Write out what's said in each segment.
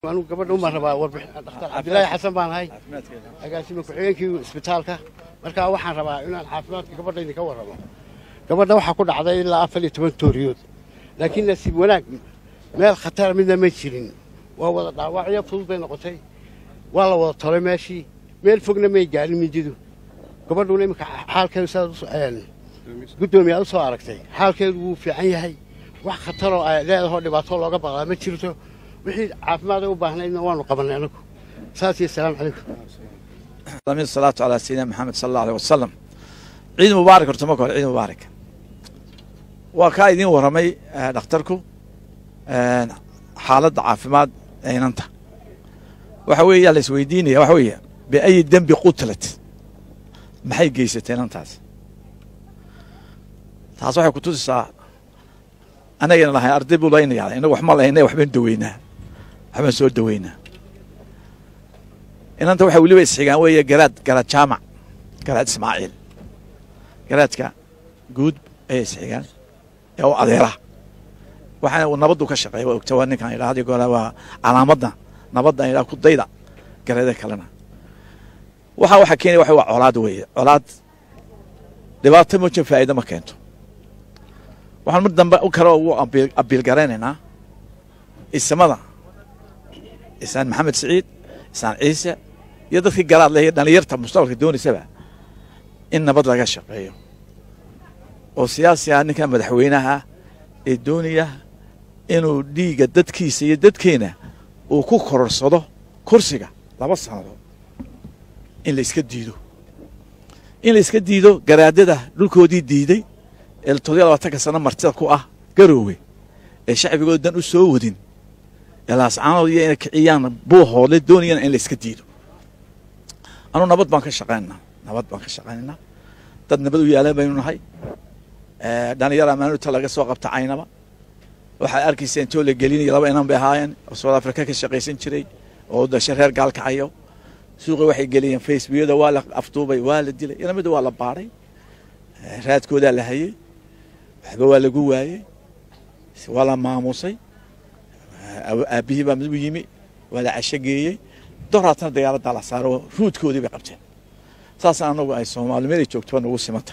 anigu gabadha umaan rabaa warbixin dhakhtar cabdilaahi xasan baan ahay agaasima ku-xigeenkii isbitaalka markaa waxaan rabaa inaan caafimaadka gabadha idinka warramo gabadha waxaa ku dhacday ilaa afar iyo toban tooriyood laakiin nasiib wanaag meel khatara midna ma jirin waa wada dhaawacyo fudud bay noqotay waa la wada tolay meeshii meel fogna may gaarin mindidu gabadhuna iminka xaalkeedu sidaad guddoomiye aad u soo aragtay xaalkeedu wuu fiican yahay wax khataroo ay leedahoo dhibaato looga baqdaa ma jirto wixii caafimaada u baahnaydna waanu qabannay anagu saas iyo asalaamu calaykum salaatu calaa sayidina maxamed sala allahu aleh wasalam ciid mubaarak horta marka hore ciid mubaarak waa kaa idiin warramay dhakhtarku xaaladda caafimaad ee inanta waxa weeye la isweydiinaya waxa weeye biayi dembi qutlat maxay geysatay inantaas taas waxay ku tusisaa anagana lahay arday buu laynaya inagu wax ma lahayna waxbaan daweynaa waxbaan soo daweynaa inanta waxay weliba isxigaan weeye garaad garaad jaamac garaad ismaaciil garaadka guud ayay isxigaan ee u adeera waxaana uu nabaddu ka shaqeeya waa ogta waa ninkan idhaa hadi goora waa calaamadda nabadda idhaa ku dayda gareeda kalena waxaa waxaa keenaya waxa waa colaad weeye colaad dhibaato moja faa'iida ma keento waxaan mar dambe u kale ugu abiil garaynaynaa isamada isaan maxamed siciid isaan ciise iyo dadkii garaad leh iyo dhalinyarta mustaqbalka doonaysaba in nabad laga shaqeeyo oo siyaasi ah ninkan madaxweynaha ee doonaya inuu dhiigga dadkiisa iyo dadkeena uu ku kororsado kursiga laba sannadood in la iska diido in la iska diido garaadada dhulkoodii diiday ee toddobiya labaatanka sano martida ku ah garoowe ee shacbigooda dan u soo wadin ee laascaanood iyo inay kiciyaan buuhoodle doonayana in la iska diido anuu nabad baan ka shaqaynaynaa nabad baan ka shaqaynaynaa dad nabad u yaalan baynu nahay dhalinyar amaanuta laga soo qabta caynaba waxaad arkaysa intoo la gelinaya laba inan bay ahaayeen oo south africa ka shaqaysan jiray oo dashe reer gaalkacayo suuqa waxay geliyeen facebookyada waa la afduubay waa la dilay inamida waa la baadhay raadkoodaa la hayey waxba waa lagu waayey waa la maamusay aabbihii baa mid u yimi waa la casho geeyey doraatana dagaaladdaa la saaro ruudkoodii bay qabteen saas anagu ay soomaali meelay joogtoba nagu simanta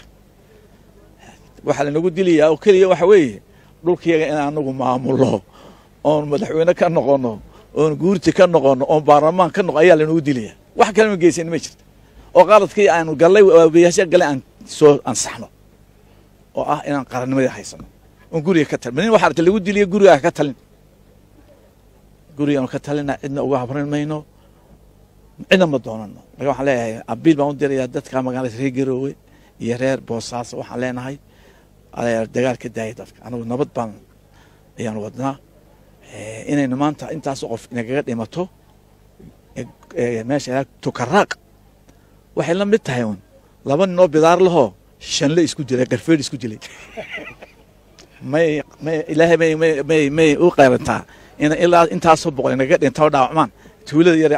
waxaa lanagu dilayaa oo keliya waxa weeye dhulkiyaga in anagu maamulno oon madaxweyne ka noqono oon guurti ka noqono oon baarlamaan ka noqo ayaa lanagu dilaya wax kale ma geysan ma jirta oo qaladkii aanu gallay waabayaasha gallay aan soo ansaxno oo ah inaan qarannimadii haysano oon guriga ka talin nin waxa arta lagu diliya gurigaa ka talin gurigaanu ka talina cidna uga habrin mayno cidna ma doonano marka waxaan leeyahay abiil baan u dirayaa dadka magaalada reer garoowe iyo reer boosaaso waxaan leenahay dagaal ka daaya dadka anagu nabad baan ayaanu wadnaa inaynu maanta intaasoo qof inagaga dhimato meesha tukaraaq waxay la mid tahay un laba ninoo bidaar lahoo shanle isku dilay garfeed isku dilay may may ilaahay may may may may u qayrantaa in ilaa intaasoo boqol inagaga dhintao dhaawacmaan tuulada yar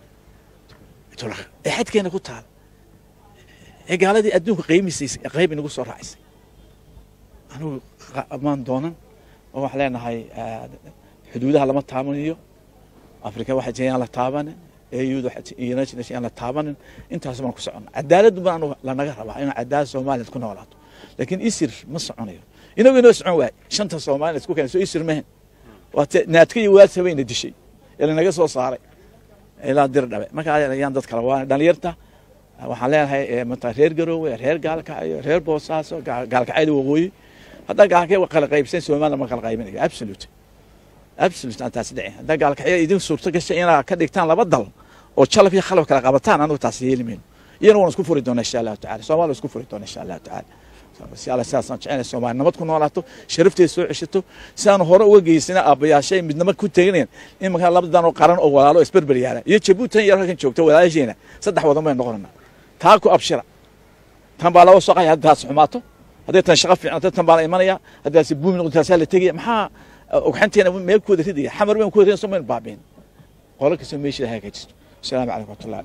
ee xadkeena ku taal ee gaaladii adduunka qiimisaysay qayb inagu soo raacisay anigu maan doonan oo waxaan leenahay xuduudaha lama taabanayo afrika waxay tahay aan la taabanin AU United Nations aan la taabanin intaas baan ku soconnaa cadaaladdu baan lanaga rabaa inaan cadaalad Soomaaliya ku noolaato laakiin isir ma soconayo inagu inoo socon waay shanta Soomaaliya isku keenayso isir mahan waa naadka iyo waad sabayna dishay ee lanaga soo saaray ilaa dir dhabe marka ayaan dad kale waa dhalinyarta waxaan leenahay mata reer garoowe reer gaalkacyo reer boosaaso gaalkacyada waqooyi haddaa gaalkay kala qaybsan Soomaaliya ma kala qaybinayo absolute absolute aan taas dhicin haddaa gaalkacyo idin suurto gashay inaad ka dhigtaan laba dal oo jalab iyo khalab kala qabataan anigu taas yeeli mayno iyana waan isku furi doonaa insha allahu tacala soomaaliya isku furi doonaa insha allahu tacala si alla sidaasaan jecelnahay soomaaliya nabad ku noolaato sharafteeda soo ceshato si aan hore uga geysana aabbayaashay midnimo ku teganayaan in markaa labadan oo qaran oo walaalo isberber yaala iyo jabuutan yar halkan joogta walaasheena saddex wadan baynu noqonanaa taa ku abshira tan baa laba soqaya hadda taas xumaato hadday tan shaqo fiicnato tan baa la imanaya haddaasi buumi noqdo taasaa la tegaya maxaa ogxanteena meel ku wada ridaya xamar weyn ku wada ridaya somaynu baabiin qolo kastoo meeshii lahaa ka jirto asalaamu calaykum waraxmatullahi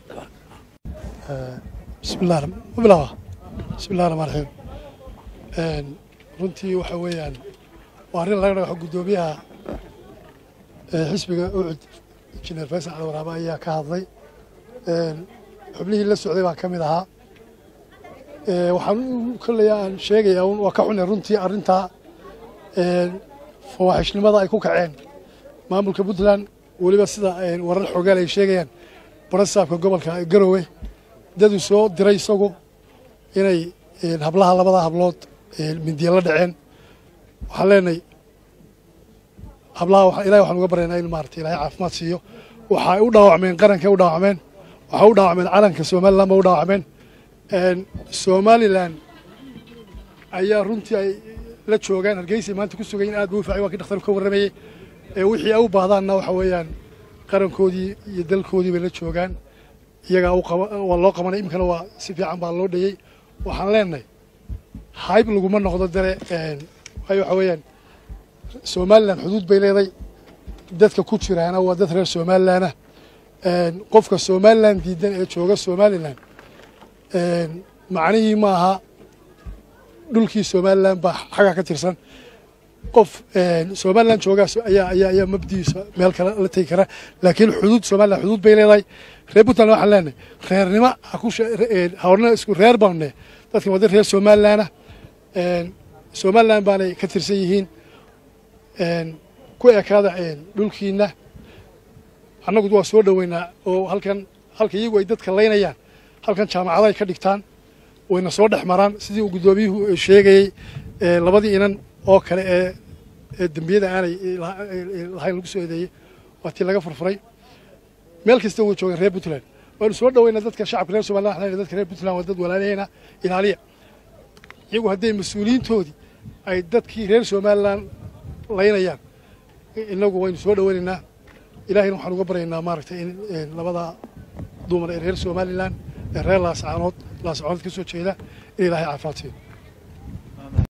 bismi illah mabilawa bismi illahi raxmaan raxiim runtii waxa weeyaan waa arrin laga dhagaxo guddoomiyaha xisbiga ucud injineer faysal cali waraabe ayaa ka hadlay xubnihii la socday baan ka mid ahaa waxaan kolley aan sheegayaa waa ka xunay runtii arrintaa fawaaxishnimada ay ku kaceen maamulka puntland weliba sida warar xoogaal ay sheegayaan barasaabka gobolka garowe daduu soo diray isagu inay hablaha labada hablood mindiya la dhaceen waxaan leenahay hablaha ilahay waxaan uga baryaynaa in maarata ilahay caafimaad siiyo waxay u dhaawacmeen qarankay u dhaawacmeen waxay u dhaawacmeen calanka somalilan ba u dhaawacmeen somalilan ayaa runtii ay la joogaan hargeysay maanta ku sugayin aad buu u faacay waa kii dhakhtarku ka warramayey wixii ay u baahdaanna waxa weeyaan qarankoodii iyo dalkoodii bay la joogaan iyagaa waa loo qabanay iminkana waa si fiican baa loo dhayey waxaan leenahay hayb laguma noqdo dare waayo waxa weeyaan somalilan xuduud bay leeday dadka ku jiraana waa dad reer somalilanah qofka somalilan diidan ee jooga somalilan macnihii ma aha dhulkii somalilan baa xagga ka tirsan qof somalilan joogaas ayaa ayaa ayaa mabdiisa meel kale la tegi kara laakiin xuduud somalilan xuduud bay leedahay reer puntland waxaan leenahay reernimo haorna isku reer baanne dadkan waa dad reer somalilanah somalilan baanay ka tirsan yihiin ku ekaada dhulkiina annagu waa soo dhoweynaa oo halkan halka iyagu ay dadka laynayaan halkan jaamacado ay ka dhigtaan wayna soo dhex maraan sidii uu guddoomiyuhu sheegayey labadii inan oo kale ee ee dembiyada aanay lahayn lagu soo eedeeyey waa tii laga furfuray meel kasta way joogeen reer puntland waynu soo dhoweynaa dadka shacabka reer somaliland waxaan dadka reer puntland waa dad walaalaheyna ilaaliya iyagu hadday mas-uuliyiintoodii ay dadkii reer somaliland laynayaan inagu waynu soo dhoweynaynaa ilahayna waxaan uga baryaynaa maaragtay in labada dumar ee reer somalilan ee reer laascaanood laascaanood ka soo jeeda in ilaahay caafimaad siiyo